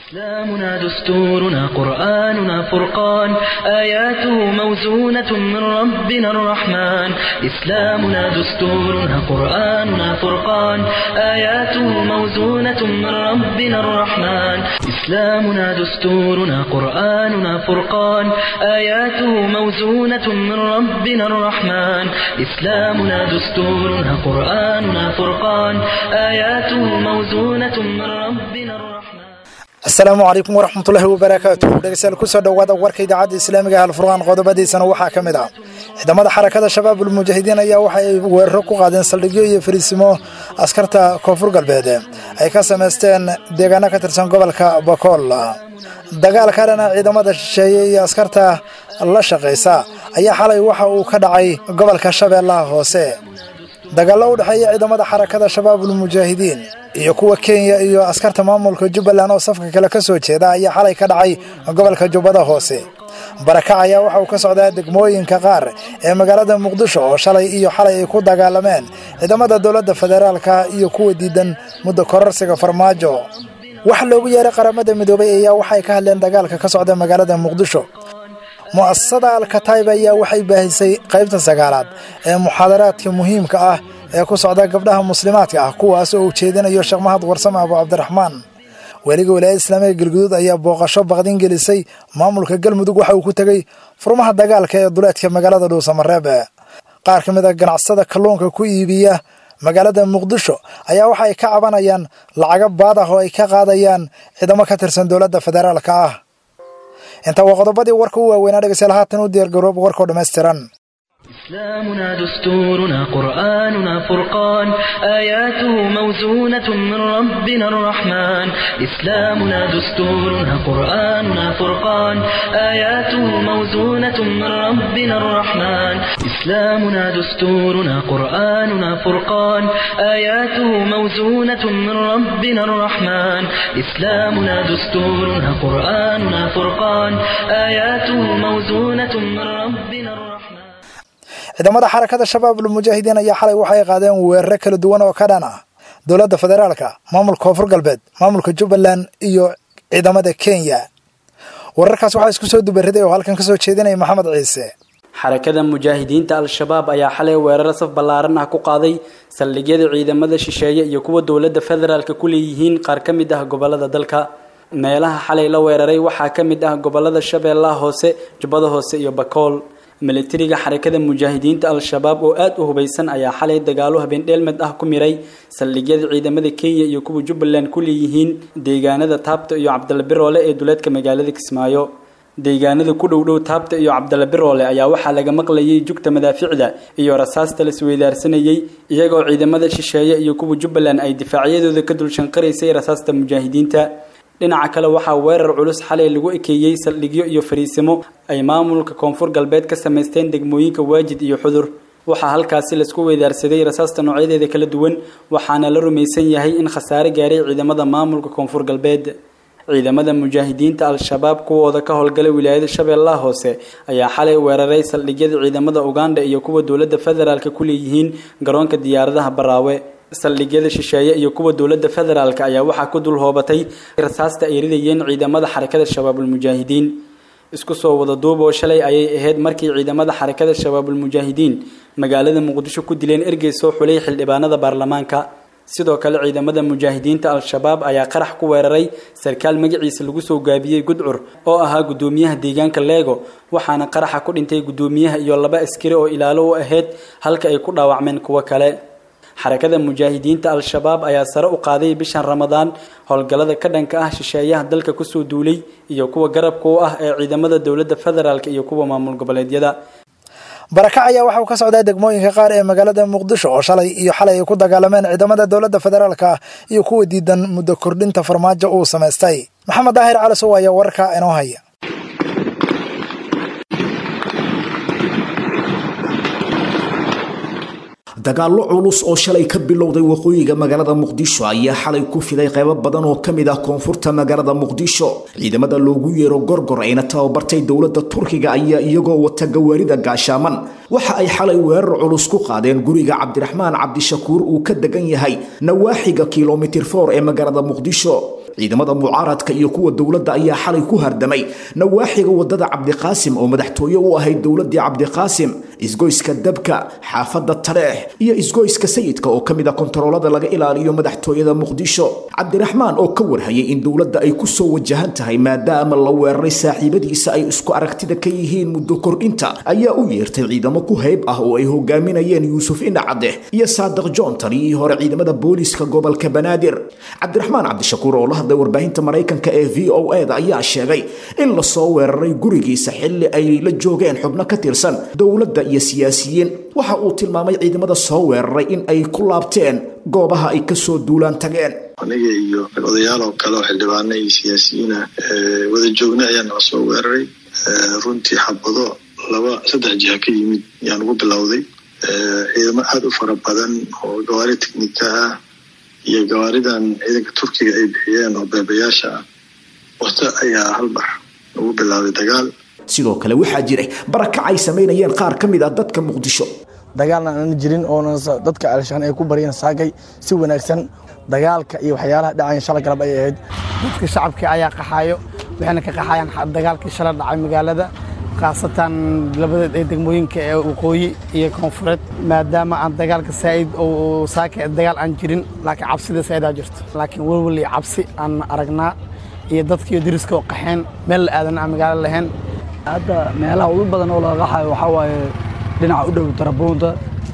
إسلامنا دستورنا قرآننا فرقان آياته موزونة من ربنا الرحمن إسلامنا دستورنا قرآننا فرقان آياته موزونة من ربنا الرحمن إسلامنا دستورنا قرآننا فرقان آياته موزونة من ربنا الرحمن إسلامنا دستورنا قرآننا فرقان آياته موزونة من ربنا الرحمن asalaamu calaykum waraxmatullaahi wabarakaatuh dhegeystayaal kusoo dhowaada warka idaacadda islaamiga halfurqaan qodobadiisana waxaa ka mid ah ciidamada xarakada shabaabul mujaahidiin ayaa waxa ay weeraro ku qaadeen saldhigyo iyo fariisimo askarta koonfur galbeed ay ka samaysteen deegaano ka tirsan gobolka bakool dagaal kalena ciidamada shisheeye iyo askarta la shaqaysa ayaa xalay waxa uu ka dhacay gobolka shabeellaha hoose dagaallo u dhexeeya ciidamada xarakada shabaabul mujaahidiin iyo kuwa kenya iyo askarta maamulka jubbaland oo safka kale ka soo jeeda ayaa xalay ka dhacay gobolka jubbada hoose barakac ayaa waxa uu ka socdaa degmooyinka qaar ee magaalada muqdisho oo shalay iyo xalay ay ku dagaalameen ciidamada dowladda federaalka iyo kuwa diidan muddo kororsiga farmaajo wax loogu yeeray qaramada midoobay ayaa waxay ka hadleen dagaalka ka socda magaalada muqdisho mu'asasada alkatayb ayaa waxay baahisay qaybta sagaalaad ee muxaadaraadka muhiimka ah ee ku socda gabdhaha muslimaadka ah kuwaas oo ujeedinayo sheekh mahad warsame abu cabdiraxmaan weliga walaayada islaamiga galguduud ayaa booqasho baqdin gelisay maamulka galmudug waxa uu ku tegey furmaha dagaalka ee duleedka magaalada dhuusamareeb qaar ka mid a ganacsada kalluunka ku iibiya magaalada muqdisho ayaa waxa ay ka cabanayaan lacago baad ah oo ay ka qaadayaan ciidamo ka tirsan dowladda federaalka ah inta waa qodobadii warka u waaweynaa dhegeystayaal haatan u diyaargaroob warkoo dhammaystiran إسلامنا دستورنا قرآننا فرقان آياته موزونة من ربنا الرحمن إسلامنا دستورنا قرآننا فرقان آياته موزونة من ربنا الرحمن إسلامنا دستورنا قرآننا فرقان آياته موزونة من ربنا الرحمن إسلامنا دستورنا قرآننا فرقان آياته موزونة من ربنا الرحمن ciidamada xarakada shabaabul mujaahidiin ayaa xalay waxay qaadeen weeraro kala duwan oo ka dhan ah dowladda federaalka maamulka koonfur galbeed maamulka jubbaland iyo ciidamada kenya wararkaas waxaa isku soo dubariday oo halkan kasoo jeedinaya maxamed ciise xarakada mujaahidiinta al-shabaab ayaa xalay weeraro saf ballaaran ah ku qaaday saldhigyada ciidamada shisheeye iyo kuwa dowladda federaalka ku leeyihiin qaar ka mid ah gobolada dalka meelaha xalay la weeraray waxaa ka mid ah gobolada shabeellaha hoose jubbada hoose iyo bakool milatariga xarakada mujaahidiinta al-shabaab oo aada u hubaysan ayaa xalay dagaalo habeen dheelmed ah ku miray saldhigyada ciidamada kenya iyo kuwa jubbaland ku leeyihiin deegaanada taabta iyo cabdalla biroole ee duleedka magaalada kismaayo deegaanada ku dhow dhow taabta iyo cabdalla biroole ayaa waxaa laga maqlayay jugta madaaficda iyo rasaasta la isweydaarsanayay iyagoo ciidamada shisheeye iyo kuwa jubbaland ay difaacyadooda ka dulshanqaraysay rasaasta mujaahidiinta dhinaca kale waxaa weerar culus xalay lagu ekeeyey saldhigyo iyo fariisimo ay maamulka koonfur galbeed ka samaysteen degmooyinka waajid iyo xudur waxaa halkaasi laisku weydaarsaday rasaasta noocyadeeda kala duwan waxaana la rumaysan yahay in khasaare gaaray ciidamada maamulka koonfur galbeed ciidamada mujaahidiinta al-shabaab kuwooda ka howlgalay wilaayada shabeellaha hoose ayaa xalay weeraray saldhigyada ciidamada uganda iyo kuwa dowladda federaalka ku leeyihiin garoonka diyaaradaha baraawe saldhigyada shisheeye iyo kuwa dowladda federaalka ayaa waxaa ku dul hoobatay rasaasta ay ridayeen ciidamada xarakada shabaabulmujaahidiin isku soo wada duub oo shalay ayay ahayd markii ciidamada xarakada shabaabulmujaahidiin magaalada muqdisho ku dileen ergey soo xulay xildhibaanada baarlamaanka sidoo kale ciidamada mujaahidiinta al-shabaab ayaa qarax ku weeraray sarkaal magaciisa lagu soo gaabiyey gudcur oo ahaa guddoomiyaha deegaanka leego waxaana qaraxa ku dhintay guddoomiyaha iyo laba askari oo ilaalo u ahayd halka ay ku dhaawacmeen kuwo kale xarakada mujaahidiinta al-shabaab ayaa sare u qaaday bishan ramadaan howlgallada ka dhanka ah shisheeyaha dalka kusoo duulay iyo kuwa garabka u ah ee ciidamada dowladda federaalk iyo kuwa maamul goboleedyada barakac ayaa waxa uu ka socdaa degmooyinka qaar ee magaalada muqdisho oo shalay iyo xalay ay ku dagaalameen ciidamada dowladda federaalka iyo kuwa diidan muddo kordhinta farmaajo uu samaystay maxamed daahir calisow ayaa wararka inoo haya dagaallo culus oo shalay ka bilowday waqooyiga magaalada muqdisho ayaa xalay ku fiday qaybo badan oo ka mid ah koonfurta magaalada muqdisho ciidamada loogu yeero gorgor ayna tababartay dowladda turkiga ayaa iyagoo wata gawaarida gaashaaman waxa ay xalay weerar culus ku qaadeen guriga cabdiraxmaan cabdishakuur uu ka degan yahay nawaaxiga kilomitir for ee magaalada muqdisho ciidamada mucaaradka iyo kuwa dowladda ayaa xalay ku hardamay nawaaxiga wadada cabdiqaasim oo madaxtooye u ahayd dowladii cabdiqaasim isgoyska dabka xaafada taleex iyo isgoyska sayidka oo kamid a kontaroolada laga ilaaliyo madaxtooyada muqdisho cabdiraxmaan oo ka warhayay in dowladda ay kusoo wajahan tahay maadaama la weeraray saaxiibadiisa ay isku aragtida ka yihiin muddo kordhinta ayaa u yeertay ciidamo ku hayb ah oo ay hogaaminayeen yuusuf indhacade iyo saadiq john taliyihii hore ciidamada booliiska gobolka banaadir cabdiraxmaan cabdishakuur oo la hadlay warbaahinta maraykanka ee v o e da ayaa sheegay in lasoo weeraray gurigiisa xilli ay la joogeen xubno ka tirsan dowladda iyo siyaasiyiin waxa uu tilmaamay ciidamada soo weeraray in ay ku laabteen goobaha ay kasoo duulaan tageen aniga iyo odayaal oo kale oo xildhibaana iyo siyaasiyiina wada joogna ayaa nala soo weeraray runtii xabado laba saddex jiha ka yimid ayaan ugu bilowday ciidamo aada u fara badan oo gawaari teknika ah iyo gawaaridan ciidanka turkiga ay bixiyeen oo beebayaasha ah wata ayaa halbar ugu bilaabay dagaal sidoo kale waxaa jiray barakac ay samaynayeen qaar ka mid ah dadka muqdisho dagaalna aan jirin oona dadka alshaan ay ku baryeen saagay si wanaagsan dagaalka iyo waxyaalaha dhacayan shala galab ay ahayd dadka shacabka ayaa qaxaayo waxayna ka qaxayaan dagaalkii shala dhacay magaalada khaasatan labada degmooyinka ee waqooyi iyo koonfureed maadaama aan dagaalka saa'id oo saaka dagaal aan jirin laakiin cabsida saa'idaa jirto laakiin welwel iyo cabsi aan aragnaa iyo dadkiiyo deriska oo qaxeen meel la aadan aan magaalo lahayn hadda meelaha ugu badan oo laga qaxayo waxaa waaye dhinaca u dhow tarabuunta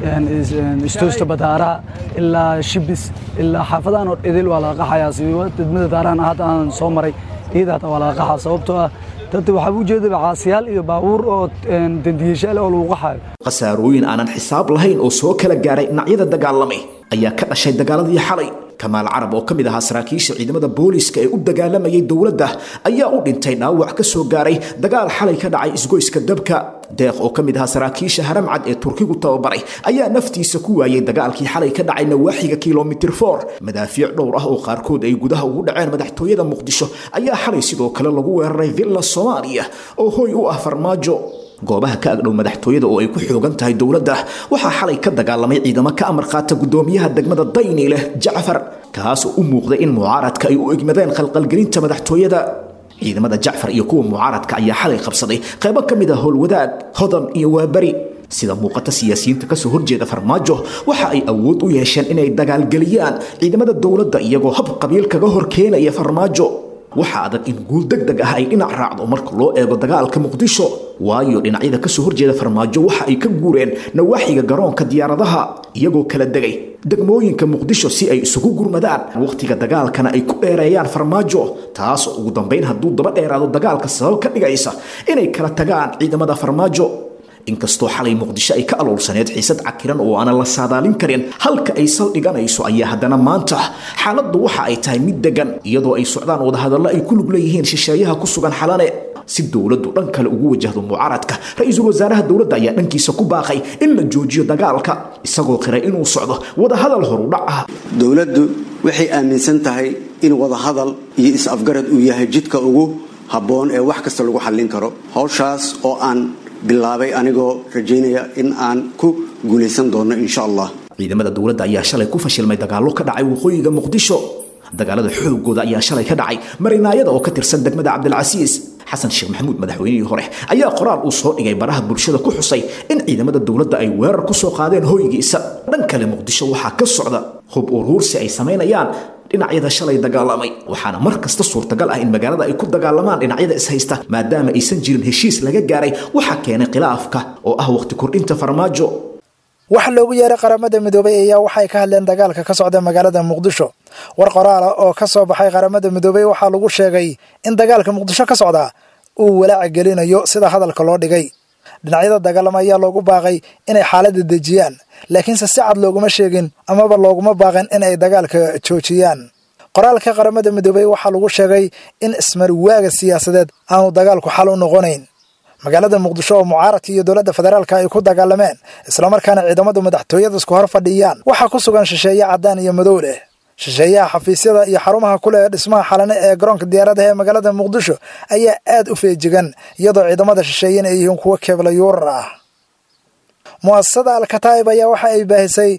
istoosta badaaraha ilaa shibis ilaa xaafadahan oo idil waa laga qaxayaa siba degmada daarahan hadda aan soo maray iyada hata waa laga qaxaa sababtoo ah dadka waxaa u jeeda caasiyaal iyo baabuur oo dandiyashaal oo lagu qaxayo khasaarooyin aanan xisaab lahayn oo soo kala gaaray dhinacyada dagaalamay ayaa ka dhashay dagaaladii xalay kamaal carab oo ka mid ahaa saraakiisha ciidamada booliiska ee u dagaalamayay dowladda ayaa u dhintay dhaawac ka soo gaaray dagaal xalay ka dhacay isgoyska dabka deeq oo ka mid ahaa saraakiisha haramcad ee turkigu tababaray ayaa naftiisa ku waayay dagaalkii xalay ka dhacay nawaaxiga kilomitir for madaafiic dhowr ah oo qaarkood ay gudaha ugu dhaceen madaxtooyada muqdisho ayaa xalay sidoo kale lagu weeraray villa soomaaliya oo hoy u ah farmaajo goobaha ka agdhow madaxtooyada oo ay ku xoogan tahay dowladda waxaa xalay ka dagaalamay ciidamo ka amar qaata gudoomiyaha degmada dayni leh jacfar kaas oo u muuqday in mucaaradka ay u egmadeen khalqalgelinta madaxtooyada ciidamada jacfar iyo kuwa mucaaradka ayaa xalay qabsaday qaybo ka mid a howlwadaag hodan iyo waaberi sida muuqata siyaasiyiinta kasoo horjeeda farmaajo waxa ay awood u yeesheen inay dagaalgeliyaan ciidamada dowladda iyagoo hab qabiil kaga hor keenaya farmaajo waxaa adag in guul deg deg ah ay dhinac raacdo marka loo eego dagaalka muqdisho waayo dhinacyada kasoo horjeeda farmaajo waxa ay ka guureen nawaaxiga garoonka diyaaradaha iyagoo kala degay degmooyinka muqdisho si ay isugu gurmadaan wakhtiga dagaalkana ay ku dheereeyaan farmaajo taasoo ugu dambayn hadduu daba dheeraado dagaalka sabab ka dhigaysa inay kala tagaan ciidamada farmaajo inkastoo xalay muqdisho ay ka aloolsaneed xiisad cakiran oo aanan la saadaalin karin halka ay saldhiganayso ayaa haddana maanta xaaladdu waxa ay tahay mid degan iyadoo ay socdaan wadahadallo ay ku lug leeyihiin shisheeyaha ku sugan xalane si dowladdu dhan kale ugu wajahdo mucaaradka ra-iisul wasaaraha dowladda ayaa dhankiisa ku baaqay in la joojiyo dagaalka isagoo qiray inuu socdo wadahadal horudhac ah dowladdu waxay aaminsan tahay in wadahadal iyo is-afgarad uu yahay jidka ugu habboon ee wax kasta lagu xallin karo howshaas oo aan bilaabay anigoo rajaynaya in aan ku guulaysan doono insha allah ciidamada dowladda ayaa shalay ku fashilmay dagaallo ka dhacay waqooyiga muqdisho dagaalada xoogooda ayaa shalay ka dhacay marinaayada oo ka tirsan degmada cabdilcasiis xasan sheekh maxamuud madaxweynihii hore ayaa qoraal uu soo dhigay baraha bulshada ku xusay in ciidamada dowladda ay weerar ku soo qaadeen hoygiisa dhan kale muqdisho waxaa ka socda hub uruursi ay samaynayaan dhinacyada shalay dagaalamay waxaana mar kasta suurtagal ah in magaalada ay ku dagaalamaan dhinacyada ishaysta maadaama aysan jirin heshiis laga gaaray waxaa keenay khilaafka oo ah waqti kordhinta farmaajo waxa loogu yeeray qaramada midoobay ayaa waxay ka hadleen dagaalka ka socda magaalada muqdisho war qoraala oo ka soo baxay qaramada midoobey waxaa lagu sheegay in dagaalka muqdisho ka socda uu walaaca gelinayo sida hadalka loo dhigay dhinacyada dagaalama ayaa loogu baaqay inay xaaladda dejiyaan laakiinse si cad looguma sheegin amaba looguma baaqin in ay dagaalka joojiyaan qoraalka qaramada midoobey waxaa lagu sheegay in ismarwaaga siyaasadeed aanu dagaalku xal u noqonayn magaalada muqdisho oo mucaaradka iyo dowladda federaalka ay ku dagaalameen islamarkaana ciidamadu madaxtooyada isku hor fadhiyaan waxaa ku sugan shisheeye caddaan iyo madow leh shisheeyaha xafiisyada iyo xarumaha ku leh dhismaha xalane ee garoonka diyaaradaha ee magaalada muqdisho ayaa aad u feejigan iyadoo ciidamada shisheeyena ay yihiin kuwo keebla yuurar ah mu'asasada alkataa'ib ayaa waxa ay baahisay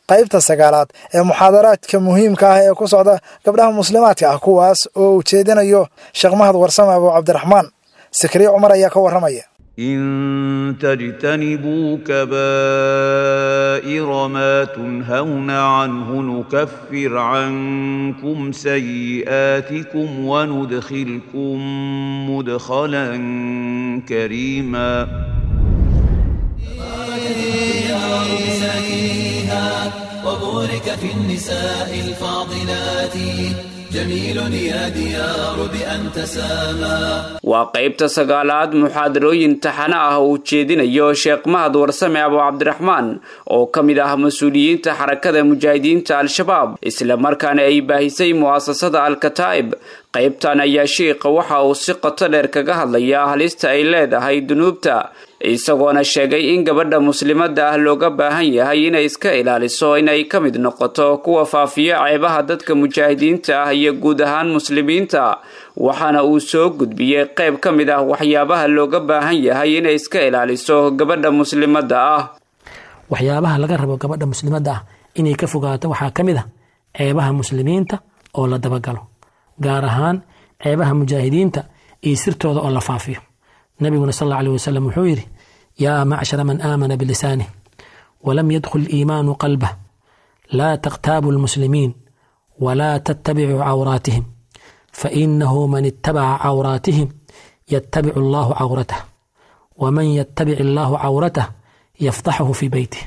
qaybta sagaalaad ee muxaadaraadka muhiimka ah ee ku socda gabdhaha muslimaadka ah kuwaas oo ujeedinayo sheekh mahad warsame abu cabdiraxmaan sikriye cumar ayaa ka warramaya إن تجتنبوا كبائر ما تنهون عنه نكفر عنكم سيئاتكم وندخلكم مدخلا كريما وبورك في النساء الفاضلات جميل يا ديار بأن تسامى waa qaybta sagaalaad muxaadarooyin taxane ah uu jeedinayo sheekh mahad warsame abu cabdiraxmaan oo ka mid ah mas-uuliyiinta xarakada mujaahidiinta al-shabaab isla markaana ay baahisay mu'asasada al-kataa'ib qaybtan ayaa sheikha waxa uu si qoto dheer kaga hadlayaa halista ay leedahay dunuubta isagoona sheegay in gabadha muslimadda ah looga baahan yahay inay iska ilaaliso inay ka mid noqoto kuwa faafiya ceebaha dadka mujaahidiinta ah iyo guud ahaan muslimiinta waxaana uu soo gudbiyey qayb ka mid ah waxyaabaha looga baahan yahay inay iska ilaaliso gabadha muslimadda ah waxyaabaha laga rabo gabadha muslimadda ah inay ka fogaato waxaa ka mid ah ceebaha muslimiinta oo la dabagalo gaar ahaan ceebaha mujaahidiinta iyo sirtooda oo la faafiyo nabiguna sal alla alيh wasalam wuxuu yidhi yaa macshara man aamana bilisanih walam yadkhul iimaanu qalbah laa takhtaabu lmuslimiin walaa tattabicuu cawraatihim fainahu man ittabaca cawraatihim yattabicu allahu cawratah waman yattabic allahu cawratah yafdaxahu fii beytih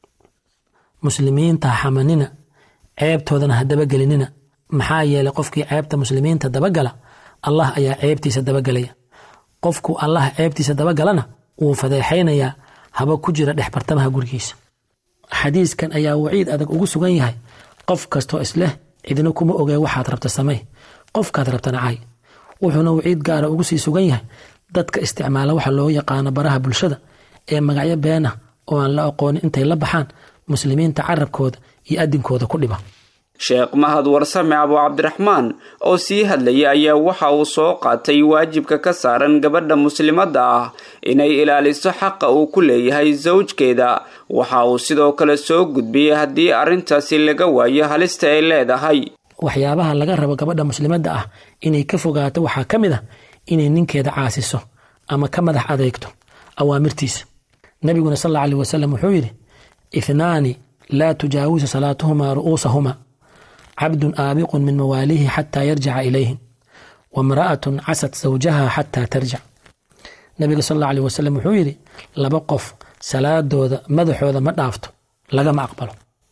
muslimiinta ha xamanina ceebtoodana ha dabagelinina maxaa yeelay qofkii ceebta muslimiinta dabagala allah ayaa ceebtiisa dabagelaya qofku allaha ceebtiisa dabagalana wuu fadeexaynayaa haba ku jira dhex bartamaha gurigiisa xadiiskan ayaa waciid adag ugu sugan yahay qof kastoo isleh cidina kuma ogee waxaad rabta samey qofkaad rabtana cay wuxuuna waciid gaara ugu sii sugan yahay dadka isticmaala waxa loo yaqaano baraha bulshada ee magacyo been ah oo aan la aqoonin intay la baxaan muslimiinta carabkooda iyo adinkooda ku dhiba sheekh mahad warsame abu cabdiraxmaan oo sii hadlayay ayaa waxa uu soo qaatay waajibka ka saaran gabadha muslimadda ah inay ilaaliso xaqa uu ku leeyahay sawjkeeda waxa uu sidoo kale soo gudbiyey haddii arrintaasi laga waayo halista ay leedahay waxyaabaha laga rabo gabadha muslimadda ah inay ka fogaato waxaa ka mid ah inay ninkeeda caasiso ama ka madax adeegto awaamirtiisa nabiguna sal alla alih wasalam wuxuu yidhi ithnaani laa tujaawisu salaatuhumaa ru'uusahuma cabdun aabiqun min mawaalihi xataa yarjica ilayhim wamra'atun casad sawjaha xataa tarjic nabiga sal alla alih wasalam wuxuu yidhi laba qof salaadooda madaxooda ma dhaafto lagama aqbalo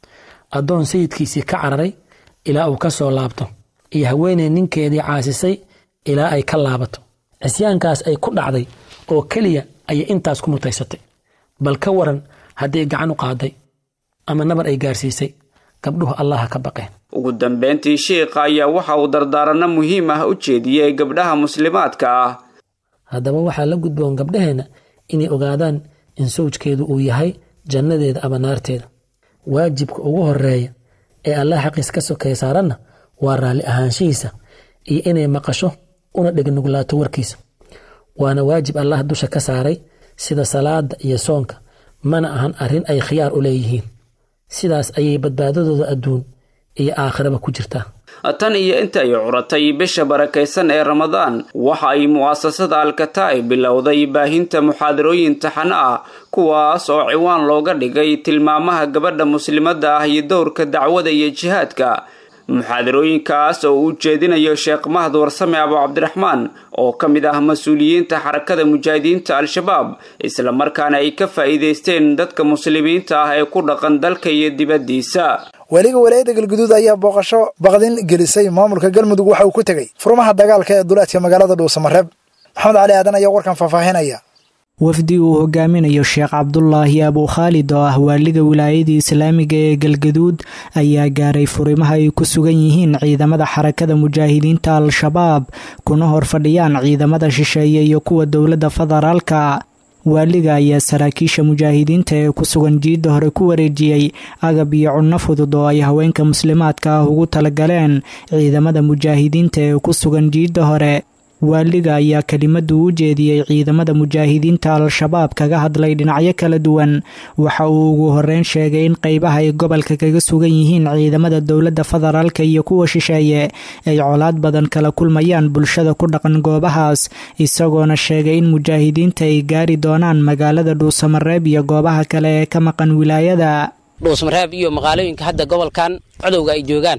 addoon sayidkiisii ka cararay ilaa uu ka soo laabto iyo haweeney ninkeedii caasisay ilaa ay ka laabato cisyaankaas ay ku dhacday oo keliya ayay intaas ku mutaysatay bal ka waran hadday gacan u qaaday ama nabar ay gaarsiisay gabdhuhu allaha ka baqeen ugu dambeyntii sheikha ayaa waxa uu dardaaranno muhiim ah u jeediyey gabdhaha muslimaadka ah haddaba waxaa la gudboon gabdhaheenna inay ogaadaan in sawjkeedu uu yahay jannadeeda ama naarteeda waajibka ugu horeeya ee allah xaqiis ka sokay saaranna waa raalli ahaanshihiisa iyo inay maqasho una dhegnugulaato warkiisa waana waajib allah dusha ka saaray sida salaada iyo soonka mana ahan arrin ay khiyaar u leeyihiin sidaas ayay badbaadadooda adduun iyo aakhiraba ku jirtaa tan iyo inta ay curatay bisha barakaysan ee ramadaan waxa ay mu'asasada alkataa'ib bilowday baahinta muxaadarooyin taxano ah kuwaas oo ciwaan looga dhigay tilmaamaha gabadha muslimadda ah iyo dowrka dacwada iyo jihaadka muxaadarooyinkaas oo uu jeedinayo sheekh mahad warsame abu cabdiraxmaan oo ka mid ah mas-uuliyiinta xarakada mujaahidiinta al-shabaab isla markaana ay ka faa'iidaysteen dadka muslimiinta ah ee ku dhaqan dalka iyo dibaddiisa weliga walaayadda galguduud ayaa booqasho baqdin gelisay maamulka galmudug waxa uu ku tegey furmaha dagaalka ee duleedka magaalada dhuusamareeb maxamed cali aadan ayaa warkan faahfaahinaya wafdi uu hogaaminayo sheekh cabdulaahi abu khaalid oo ah waaliga wilaayadii islaamiga ee galgaduud ayaa gaaray furimaha ay ku sugan yihiin ciidamada xarakada mujaahidiinta al-shabaab kuna hor fadhiyaan ciidamada shisheeye iyo kuwa dowladda federaalka waaliga ayaa saraakiisha mujaahidiinta ee ku sugan jiidda hore ku wareejiyey agab iyo cunno fudud oo ay haweenka muslimaadka ah ugu talagaleen ciidamada mujaahidiinta ee ku sugan jiidda hore waaliga ayaa kelimadu u jeediyey ciidamada mujaahidiinta al-shabaab kaga hadlay dhinacyo kala duwan waxa uu ugu horeyn sheegay in qeybaha ay gobolka kaga sugan yihiin ciidamada dowladda federaalka iyo kuwa shisheeye ay colaad badan kala kulmayaan bulshada ku dhaqan goobahaas isagoona sheegay in mujaahidiinta ay gaari doonaan magaalada dhuusamareeb iyo goobaha kale ee ka maqan wilaayada dhuusmareeb iyo magaalooyinka hadda gobolkan codowga ay joogaan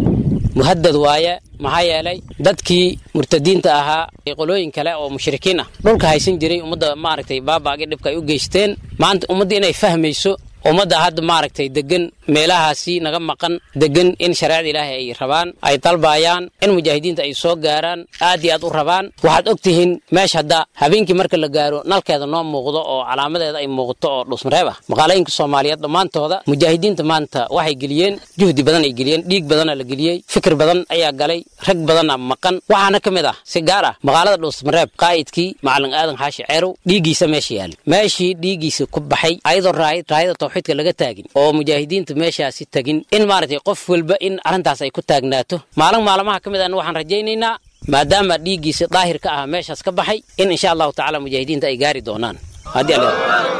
muhadad waaye maxaa yeelay dadkii murtadiinta ahaa qolooyin kale oo mushrikiin ah dhulka haysan jiray ummadda maaragtay baaba'gii dhibka ay u geysteen maanta ummadda inay fahmayso ummadda hadda maaragtay degan meelahaasi naga maqan degan in shareecada ilaahay ay rabaan ay dalbayaan in mujaahidiinta ay soo gaaraan aad iyo aad u rabaan waxaad og tihiin meesha hadda habeenkii marka la gaaro nalkeeda noo muuqdo oo calaamadeeda ay muuqato oo dhuusmareeb ah maqaalooyinka soomaaliyeed dhammaantooda mujaahidiinta maanta waxay geliyeen juhdi badan ay geliyeen dhiig badana la geliyey fikir badan ayaa galay rag badana maqan waxaana ka mid ah si gaar ah magaalada dhuusmareeb qaa'idkii macalin aadan xaashi ceerow dhiiggiisa meesha yaali meeshii dhiiggiisa ku baxay ayadoo raayada tawxiidka laga taagin oo mujaahidiinta meeshaasi tagin in maaragtay qof walba in arrintaas ay ku taagnaato maalin maalmaha ka mid ahna waxaan rajaynaynaa maadaama dhiiggiisa daahir ka ah meeshaas ka baxay in insha allahu tacaala mujaahidiinta ay gaari doonaan haddii alla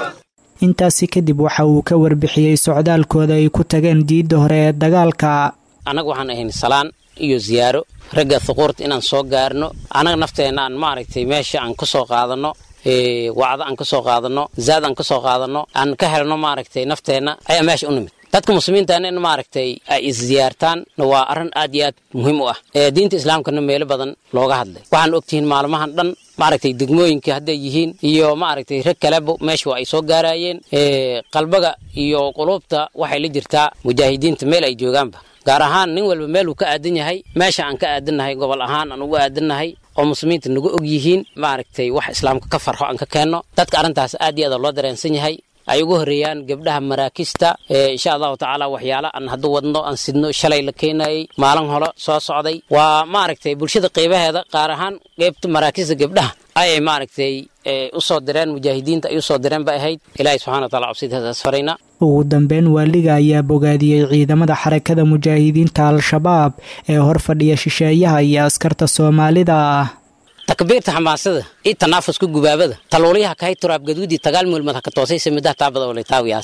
intaasi kadib waxa uu ka warbixiyey socdaalkooda ay ku tageen diidda hore ee dagaalka annaga waxaan ahayn salaan iyo ziyaaro ragga thuquurta inaan soo gaarno annaga nafteenna aan maaragtay meesha aan ka soo qaadanno wacdo aan ka soo qaadanno zaad aan ka soo qaadanno aan ka helno maaragtay nafteenna ayaa meesha u nimid dadka muslimiintaana in maaragtay ay isziyaartaan waa arrin aad iyo aad muhiim u ah diinta islaamkana meelo badan looga hadlay waxaan ogtihiin maalmahan dhan maaragtay degmooyinka hadday yihiin iyo maaragtay rag kaleba meesha waa ay soo gaarayeen qalbaga iyo quluubta waxay la jirtaa mujaahidiinta meel ay joogaanba gaar ahaan nin walba meel uu ka aadan yahay meesha aan ka aadannahay gobol ahaan aan ugu aadannahay oo muslimiinta nagu og yihiin maaragtay wax islaamka ka farxo aan ka keenno dadka arrintaas aad iyo aad loo dareensan yahay ay ugu horeeyaan gabdhaha maraakista insha allahu tacaala waxyaala aan hadduu wadno aan sidno shalay la keenayey maalin holo soo socday waa maaragtay bulshada qeybaheeda qaar ahaan qeybta maraakista gabdhaha ayay maaragtay u soo direen mujaahidiinta ay u soo direen bay ahayd ilaahay subxana wa taala cabsidaas farayna ugu dambeyn waaliga ayaa bogaadiyey ciidamada xarakada mujaahidiinta al-shabaab ee hor fadhiya shisheeyaha iyo askarta soomaalida ah takbiirta xamaasada iyo tanaafuska gubaabada taluulyaha kahay turaab gaduudii tagaal mulmad haka toosaysa middaha taabada oo laytaawiyaas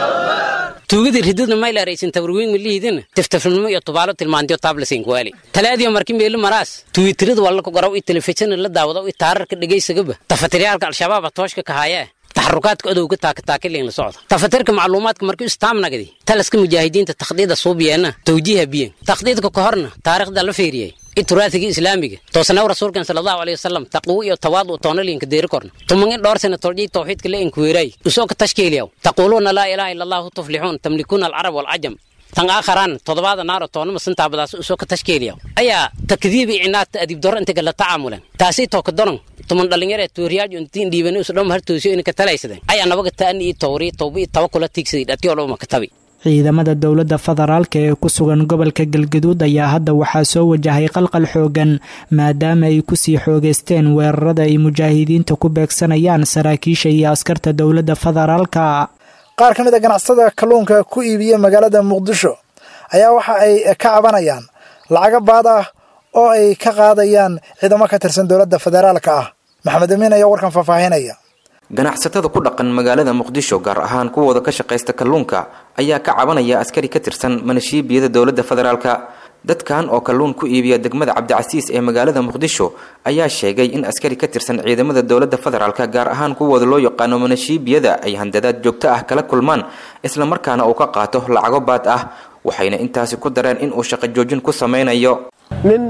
tuugadii rididna maylaaraysin tabarwiin milihiidina tiftafnimo iyo tubaalo tilmaantiyo taablasin kuwaali talaadiyo marki meeli maraas tuwitirada wallaka garaw iyo telefishin la daawado iyo taararka dhegaysagaba tafatiriyaalka al-shabaaba tooshka kahaayee taxarukaadka odowga taakataakilin la socda tafatirka macluumaadka markii istaamnagdi talaska mujaahidiinta takhdiida suubiyeenna tawjiiha biyen takhdiidka ka horna taariikhda la fiiriyey ituraathiga islaamiga toosanaw rasuulkan sala allahu alayhi wasalam taqwo iyo tawaadu toonaliinka deeri korna tumangin dhowr sana toljiy tawxiidka la inkuweeray usoo ka tashkiiliyaw taquuluuna laa ilaaha illa allahu tuflixuun tamlikuuna alcarab waalcajam tan aakharaan toddobaada naaro toonama sintaabadaas usoo ka tashkiiliyaw ayaa takdiibi cinaadta adiib doro intaga la tacaamulen taasii tooka doron tuman dhalinyar ee tuuriyaaj intiin dhiibani usu dhom hartoosiyo inay ka talaysadeen ayaa nabaga taani iyo tawri tawba iyo tawakula tiigsaday dhatiyo dhowma ka tabi ciidamada dowladda federaalka ee ku sugan gobolka galgaduud ayaa hadda waxaa soo wajahay qalqal xoogan maadaama ay kusii xoogeysteen weerarada ay mujaahidiinta ku beegsanayaan saraakiisha iyo askarta dowladda federaalka qaar ka mid a ganacsatada kalluunka ku iibiya magaalada muqdisho ayaa waxa ay ka cabanayaan lacaga baad ah oo ay ka qaadayaan ciidamo ka tirsan dowladda federaalka ah maxamed amiin ayaa warkan faahfaahinaya ganacsatada ku dhaqan magaalada muqdisho gaar ahaan kuwooda ka shaqaysta kalluunka ayaa ka cabanaya askari ka tirsan manashiibiyada dowladda federaalka dadkan oo kalluun ku iibiya degmada cabdicasiis ee magaalada muqdisho ayaa sheegay in askari ka tirsan ciidamada dowladda federaalka gaar ahaan kuwooda loo yaqaano manashiibiyada ay handadaad joogto ah kala kulmaan islamarkaana uu ka qaato lacago baad ah waxayna intaasi ku dareen in uu shaqo joojin ku samaynayo nin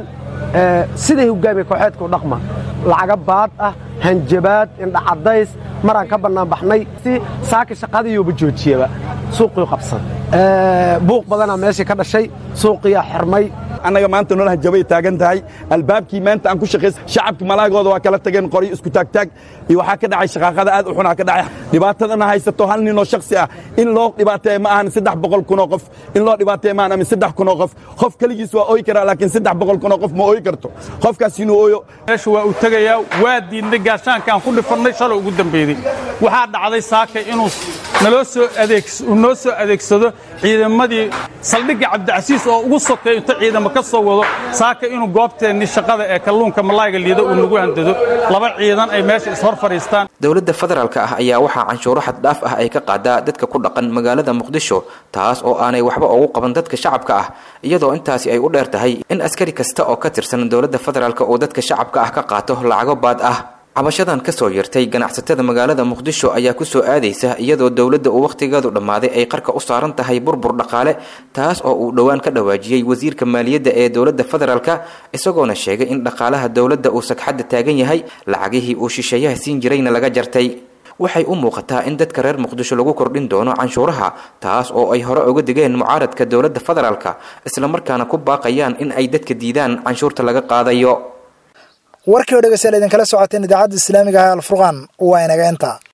siday hogaamiye kooxeedka u dhaqma lacaga baad ah hanjabaad indhacadays maraan ka bannaanbaxnay si saaka shaqadiiyuuba joojiyaba suuqii qabsan buuq badanaa meeshii ka dhashay suuqiyaa xirmay annaga maanta nolol hanjabay taagan tahay albaabkii maanta aan ku shaqays shacabka malaagooda waa kala tageen qoryo isku taagtaag iyo waxaa ka dhacay shaqaaqada aad u xunaa ka dhacay dhibaatadana haysato hal ninoo shaksi ah in loo dhibaateeya ma ahan saddex boqol kunoo qof in loo dhibaateeya ma ahan amin saddex kunoo qof qof keligiis waa ooyi karaa laakiin saddex boqol kunoo qof ma ooyi karto qofkaas inuu ooyo meesha waa uu tegayaa waa diidnay gaashaankaan ku dhifannay shalay ugu dambeeyey waxaa dhacday saaka inuu naloo soo noo soo adeegsado ciidamadii saldhigga cabdicasiis oo ugu sokeeyo inta ciidamo ka soo wado saaka inuu goobteennii shaqada ee kalluunka malayga liida uu nagu handado laba ciidan ay meesha ishor fadhiistaan dowladda federaalka ah ayaa waxaa canshuuro xaddhaaf ah ay ka qaadaa dadka ku dhaqan magaalada muqdisho taas oo aanay waxba ugu qaban dadka shacabka ah iyadoo intaasi ay u dheer tahay in askari kasta oo ka tirsan dowladda federaalk uu dadka shacabka ah ka qaato lacago baad ah cabashadan ka soo yartay ganacsatada magaalada muqdisho ayaa ku soo aadaysa iyadoo dowladda uu wakhtigeedu dhammaaday ay qarka u saaran tahay burbur dhaqaale taas oo uu dhowaan ka dhawaajiyey wasiirka maaliyadda ee dowladda federaalka isagoona sheegay in dhaqaalaha dowladda uu sagxadda taagan yahay lacagihii uu shisheeyaha siin jirayna laga jartay waxay u muuqataa in dadka reer muqdisho lagu kordhin doono canshuuraha taas oo ay hore uga digeen mucaaradka dowladda federaalka islamarkaana ku baaqayaan in ay dadka diidaan canshuurta laga qaadayo warkii oo dhegeystayaal idinkala socoteen idaacadda islaamiga ah alfurqaan waa inaga inta